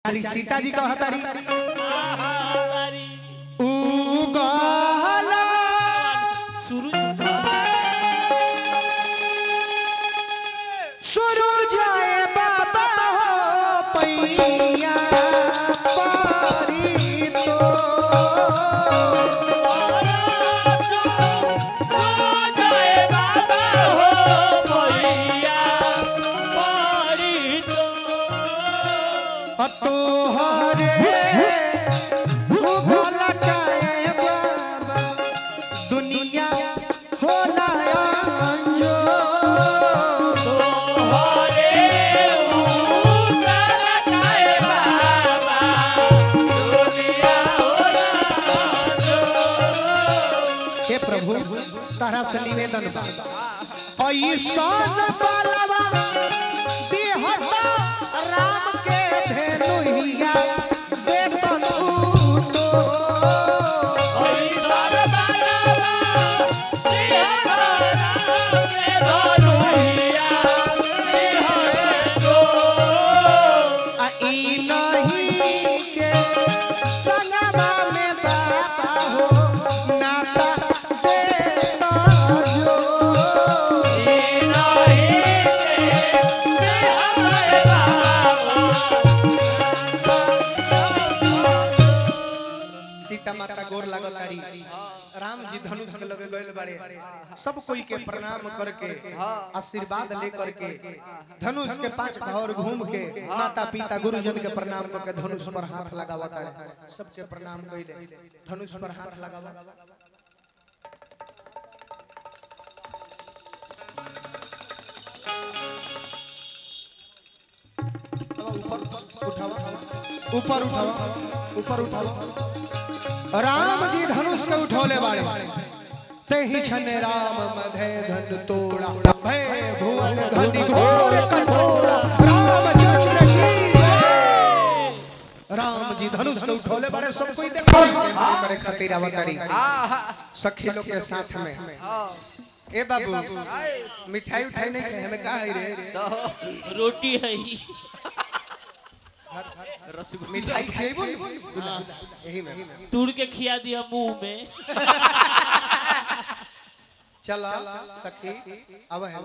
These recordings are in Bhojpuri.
बेचारी सीता जी कहतारी हमारी उगला शुरू शुरू जाए बाबा हो पैया पारी तो तोहरे उगल जाए बाबा दुनिया होला अंजो हे प्रभु तारा से निवेदन बा ऐसन बालवा देहता राम के धेनुहिया देतन तो आ ई नहीं के संगमा में बाबा हो नाता देता जो सीता माता गोर लागल तारी राम जी धनुष के लगे गइल बाड़े सब कोई के प्रणाम करके आशीर्वाद ले करके धनुष के पांच भावर घूम के माता पिता गुरुजन के प्रणाम करके धनुष पर हाथ लगावा तारे सबके प्रणाम कइले धनुष पर हाथ लगावा ऊपर उठावा ऊपर उठावा ऊपर उठावा राम जी धनुष के उठौले बाड़े ते ही छन राम मधे धन तोड़ा भय भुवन धनि घोर कठोरा रामचंद्र की जय। राम जी धनुष के उठौले बाड़े सब कोई देखो करे खातिर अवतारी सखी लोग के साथ में ए बाबू मिठाई उठाई नहीं खाए हमें का है रे रोटी है ही मिठाई खेबो दुल्हा यही में तूड़ के खिया दिया मुंह में चला सखी अब है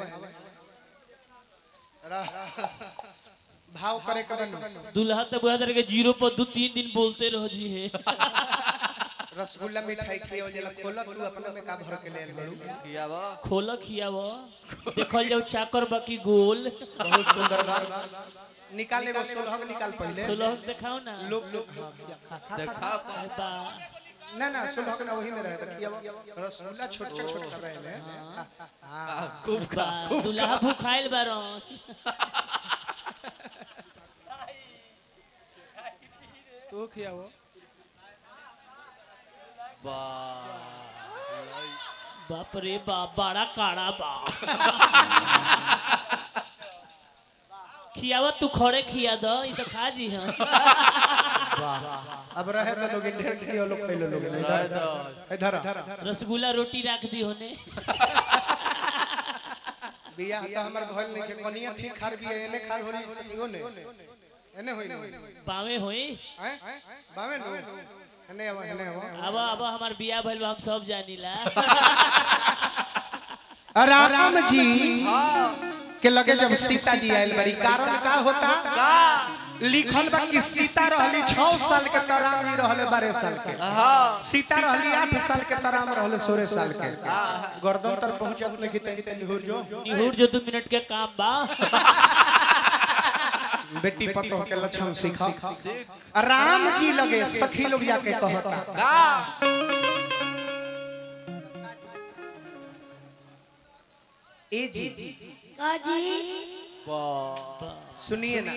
भाव करे के बनो दुल्हा तो बुआ के जीरो पर दो तीन दिन बोलते रहो जी है रसगुल्ला मिठाई खियो जला खोला तू अपना में का भर के ले आइल बड़ू खोल खियाव देखल जाओ चाकर बाकी गोल बहुत सुंदर बात निकाल एगो सोलह निकाल पहले सोलह दिखाओ ना लोग लोग खा खा खा अरे बा ना ना सोलह के ना वही में रहे तो खिया रसगुल्ला छोट छोट छोट कर रहे हैं हां बा, दुल्हा भूखाइल बारन तू खियावो बाप रे बाप बड़ा काड़ा बा खियावा तू खड़े खिया दो ई तो खा जी हां वाह अब रहे तो लोग ढेर खियो लोग पहले लोग नहीं इधर इधर रसगुल्ला रोटी रख दी होने बिया तो हमर भइल नहीं के कनिया ठीक खार बिया एने खार होली सकियो ने एने होई ने पावे होई हैं बावे नु एने आवा एने आवा अब अब हमार बिया भइल बा, हम सब जानीला राम जी के लगे जब सीता जी आयल बड़ी कारण का होता लिखल बा कि सीता रहली 6 साल के तराम ही रहले 12 साल के सीता रहली 8 साल के तराम रहले 16 साल के गर्दन तर पहुंचत नहीं कि तनी निहुर जो निहुर जो दो मिनट के काम बा बेटी पतो के लक्षण सीखा राम जी लगे सखी लोग जाके कहता ए जी काजी सुनिए ना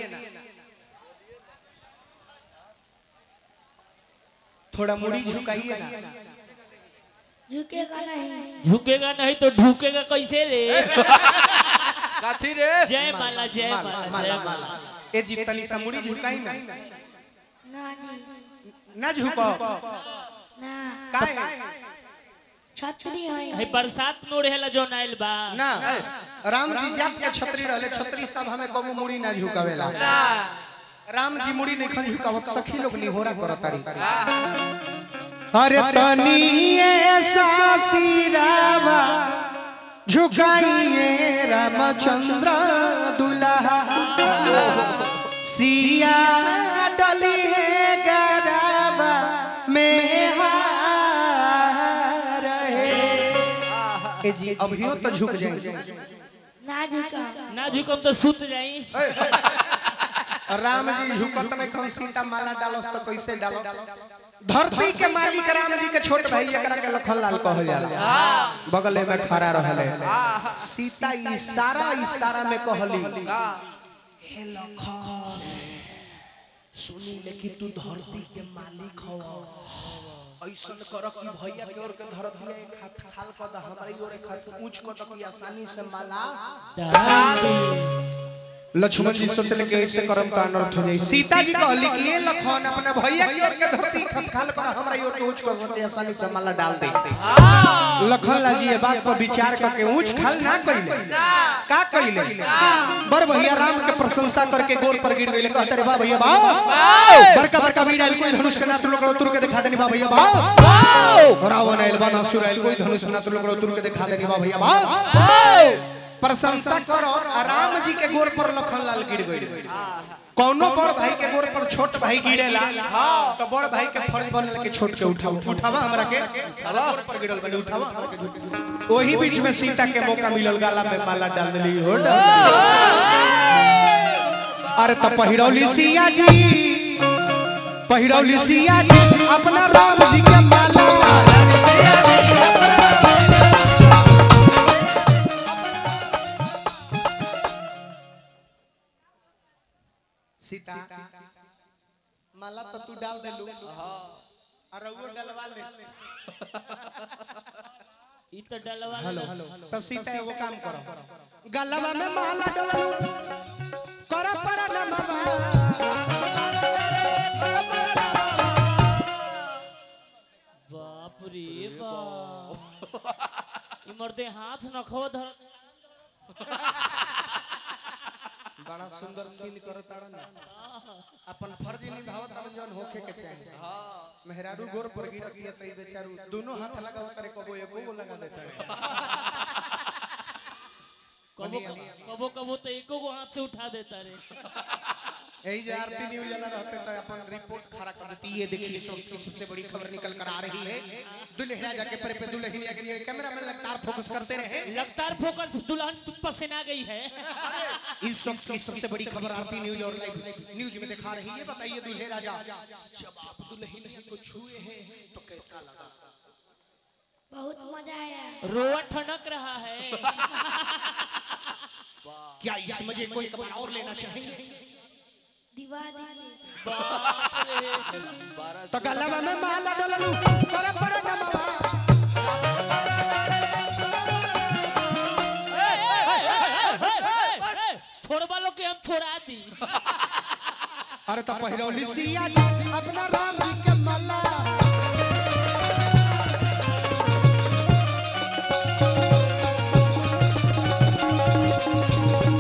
थोड़ा मुड़ी झुकाइए ना झुकेगा नहीं झुकेगा नहीं तो ढुकेगा कैसे रे काथी रे जय माला जय माला माला माला जय माला माला ए जी तनी सा मुड़ी झुकाई ना ना जी ना झुको ना काहे छतरी है है बरसात में उड़ेला जो नाइल बा ना राम जी जात के छतरी रहले छतरी सब हमें कबो मुड़ी ना झुकावेला राम जी मुड़ी नहीं खन झुकावत सखी लोग निहोरा करत तारी अरे तनी ऐसा सिरावा झुकाइए रामचंद्र दुल्हा सिया डली है गराबा में हार है ए जी अभियो तो झुक जाए ना झुका ना झुकम तो सुत जाई राम जी झुकत नहीं खन सीता माला डालस तो कैसे डालस धरती के मालिक राम जी के छोट भाई एकरा के लखन लाल कहल जाला बगले में खड़ा रहले सीता इशारा इशारा में कहली हे लखन सुनी लेकिन तू धरती के मालिक हो ऐसन कर कि भैया के ओर के धरती एक हाथ खाल क द हमारी ओर एक हाथ ऊंच क द कि आसानी से माला लक्ष्मण जी सोचले कि ऐसे करम तो अनर्थ हो जाई सीता जी कहली कि ये लखन अपने भैया की ओर के धरती खतखाल कर हमरा ओर के ऊंच कर सकते आसानी से माला डाल दे लखन लाल जी ये बात पर विचार करके ऊंच खाल ना कइले का कइले बर भैया राम के प्रशंसा करके गोर पर गिर गइले कहते रे बा भैया बा बड़का बड़का वीर कोई धनुष के ना तुम लोग तुर के दिखा देनी बा भैया बा रावण आइल बा नासुर आइल कोई धनुष ना तुम लोग तुर के दिखा देनी बा भैया बा प्रशंसा करो आ राम जी के गोर पर लखन लाल गिर गइल कौनो बड़ भाई के गोर पर छोट भाई गिरेला तो बड़ भाई के फर्ज बनल के छोट के उठाओ उठावा हमरा के अरे गोर पर गिरल बनी उठावा हमरा के झुक वही बीच में सीता के मौका मिलल गाला में माला डाल देली हो डाल देली। अरे तो पहिरौली सिया जी पहिरौली सिया जी अपना राम जी के माला सीता माला तो तू डाल दे लू और वो डलवा ले ई तो डलवा हेलो तो सीता एगो काम करो गलवा में माला डलू कर पर नमवा बाप रे बाप ई मर्दे हाथ नखो धर बड़ा सुंदर सीन करो तारा ना अपन फर्ज निभावत तारा जौन होखे के चाहिए मेहरारू गोर पर गिरत ये तई बेचारू दोनों हाथ लगाव तारे कबो एको गो लगा देता है कबो कबो कबो तो एको गो हाथ से उठा देता रे यही जो आरती न्यूज वाला रहते तो अपन रिपोर्ट खड़ा कर देती ये देखिए सब सबसे बड़ी खबर निकल कर आ रही है दुल्हनिया जाके पर पे दुल्हनिया के लिए कैमरा में लगातार फोकस करते रहे लगातार फोकस दुल्हन पसीना गई है इस सब की सबसे बड़ी खबर आरती न्यूज और लाइव न्यूज में दिखा रही है बताइए दूल्हे राजा जब आप दुल्हन को छुए हैं तो कैसा लगा बहुत मजा आया रोआ ठनक रहा है क्या इस मजे को एक बार और लेना चाहेंगे दिवा दीजिए बाप रे तो गलवा में माला डललू पर पर नमवा छोड़वा लो के हम छोड़ा दी अरे तो पहिरौली सिया जी अपना राम जी के माला